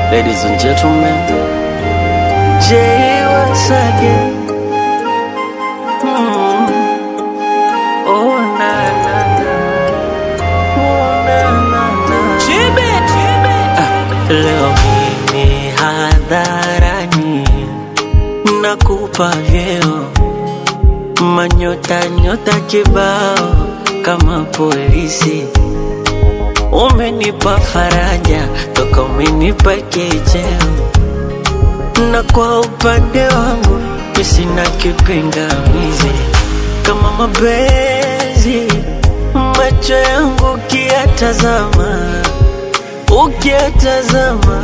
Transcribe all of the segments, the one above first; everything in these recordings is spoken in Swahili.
Ladies and gentlemen, Jay once again. Mm. Oh na na na, oh na na na. Ah, leo mimi hadharani nakupa vyeo manyota nyota kibao kama polisi umenipa faraja toka umenipa kicheo na kwa upande wangu mi sina kipingamizi kama mapenzi macho yangu ukiyatazama ukiyatazama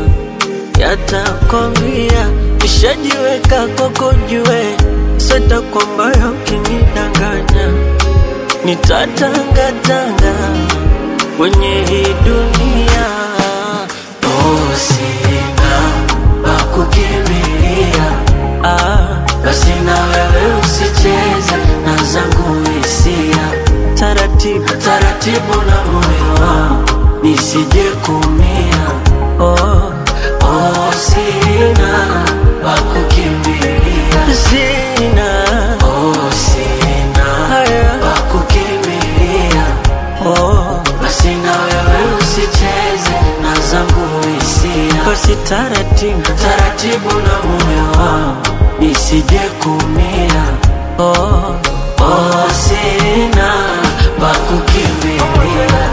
yatakwambia nishajiweka kwako jue sata kwamba ukinidanganya nitatangatanga kwenye hii dunia oh, sina pa kukimbilia ah, basi na wewe usicheze na zangu hisia taratibu taratibu na moyo wangu nisije kumia oh, oh, sina pa kukimbilia sina oh, sina haya pa kukimbilia oh, basi na wewe usicheze na zangu hisia basi taratibu taratibu na moyo wangu nisije kumia oh, oh, sina pa kukimbilia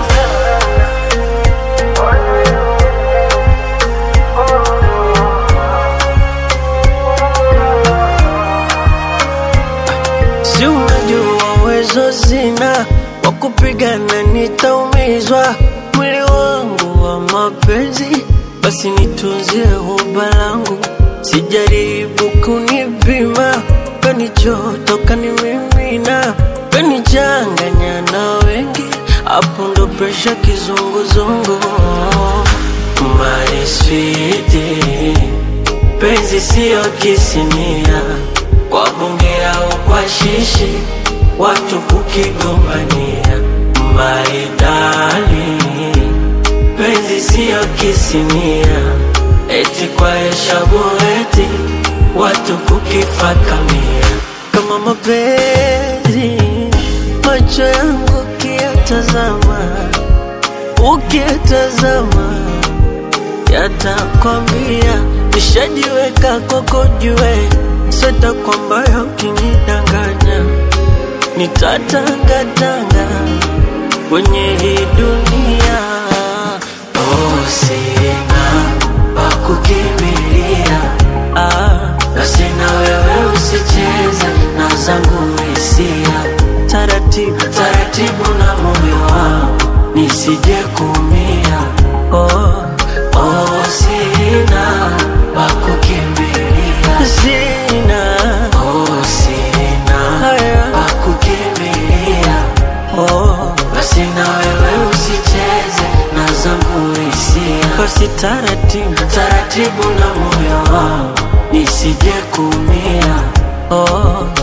si unajua uwezo zina wa kupigana nitaumizwa mwili wangu wa mapenzi basi nitunzie huba langu sijaribu kunipima kanichoto kanimimina kanichanganya na wengi hapo ndo presha kizunguzungu my sweetie penzi siyo kisinia kwa bunge au kwa shishi watu kukigombania maidali penzi siyo kisinia eti kwa heshabu eti watu kukifakamia kama mapenzi macho yangu ukiyatazama ukiyatazama yatakwambia nishajiweka kwako jue seta kwamba ukinidanganya nitatangatanga kwenye hii dunia oh, sina pa kukimbilia ah, basi na wewe usicheze na zangu hisia taratibu taratibu na moyo wangu nisije kumia oh, oh, sina pa kukimbilia sina oh, sina haya pa kukimbilia oh, basi na wewe usicheze na zangu hisia basi taratibu taratibu na moyo wangu nisije kumia oh,